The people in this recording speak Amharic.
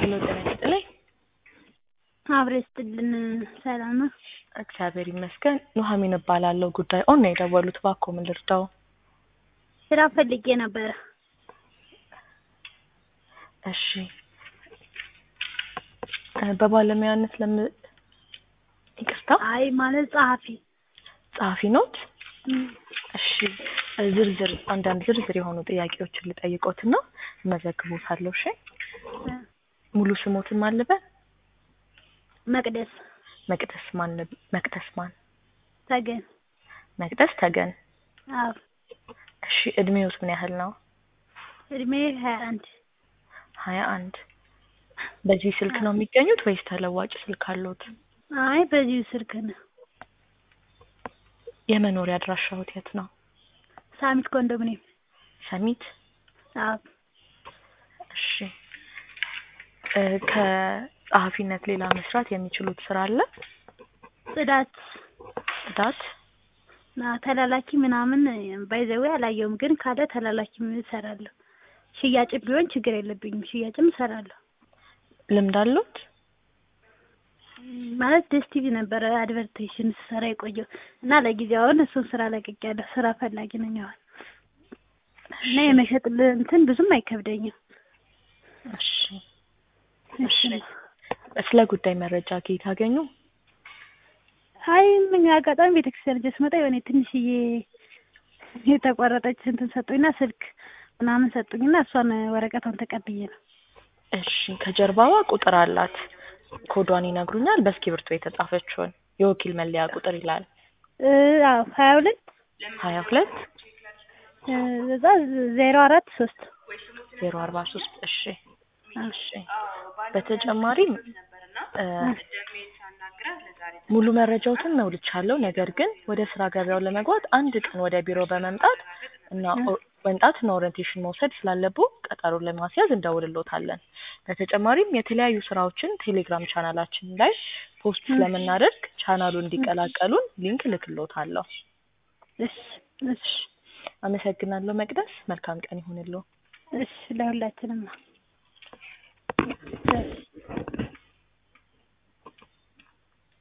ሄሎ ጤና ይስጥልኝ። አብሬ ስጥልን ሰላም ነው? እግዚአብሔር ይመስገን። ኑሐሚን እባላለሁ። ጉዳይ ኦን ነው የደወሉት። እባክዎ ምን ልርዳው? ስራ ፈልጌ ነበረ። እሺ እ በባለሙያነት ለም ይቅርታ አይ ማለት ጸሐፊ ጸሐፊ ኖት? እሺ እ ዝርዝር አንዳንድ ዝርዝር የሆኑ ጥያቄዎችን ልጠይቆትና እመዘግቦታለሁ። እሺ ሙሉ ስሞትን ማን ልበል? መቅደስ መቅደስ ማን ልብ- መቅደስ ማን? ተገን መቅደስ ተገን። አዎ እሺ እድሜዎት ምን ያህል ነው? እድሜ ሀያ አንድ ሀያ አንድ በዚህ ስልክ ነው የሚገኙት ወይስ ተለዋጭ ስልክ አለዎት? አይ በዚሁ ስልክ ነው። የመኖሪያ አድራሻዎት የት ነው? ሳሚት ኮንዶሚኒየም ሰሚት። አዎ እሺ እ ከጸሐፊነት ሌላ መስራት የሚችሉት ስራ አለ? ጽዳት ጽዳት። ና ተላላኪ ምናምን ባይዘዌ አላየውም፣ ግን ካለ ተላላኪ እሰራለሁ። ሽያጭም ቢሆን ችግር የለብኝም፣ ሽያጭም እሰራለሁ። ልምድ አለዎት? ማለት ደስ ቲቪ ነበረ አድቨርቴሽን ስሰራ የቆየው እና ለጊዜው አሁን እሱን ስራ ለቅቄያለሁ። ስራ ፈላጊ ነኝ አሁን እና የመሸጥ ል- እንትን ብዙም አይከብደኝም። እሺ እሺ ስለ ጉዳይ መረጃ ከየት አገኙ? አይ ምን አጋጣሚ ቤተክርስቲያን ጀ ስመጣ የሆነ ትንሽዬ የተቆረጠች እንትን ሰጡኝና ስልክ ምናምን ሰጡኝና እሷን ወረቀቷን ተቀብዬ ነው። እሺ ከጀርባዋ ቁጥር አላት። ኮዷን ይነግሩኛል? በእስክሪብቶ የተጻፈችውን የወኪል መለያ ቁጥር ይላል። እ አዎ ሀያ ሁለት ሀያ ሁለት እ እዛ ዜሮ አራት ሶስት ዜሮ አርባ ሶስት እሺ እሺ በተጨማሪም እ ሙሉ መረጃዎትን መውልቻለሁ። ነገር ግን ወደ ስራ ገበያው ለመግባት አንድ ቀን ወደ ቢሮ በመምጣት እና ኦ- መምጣት እና ኦሪንቴሽን መውሰድ ስላለብዎ ቀጠሮ ለማስያዝ እንደውልሎታለን። በተጨማሪም የተለያዩ ስራዎችን ቴሌግራም ቻናላችን ላይ ፖስት ስለምናደርግ ቻናሉን እንዲቀላቀሉን ሊንክ እልክልዎታለሁ። እሺ እሺ አመሰግናለሁ መቅደስ። መልካም ቀን ይሁንልዎ። እሺ ለሁላችንም ነው። እሺ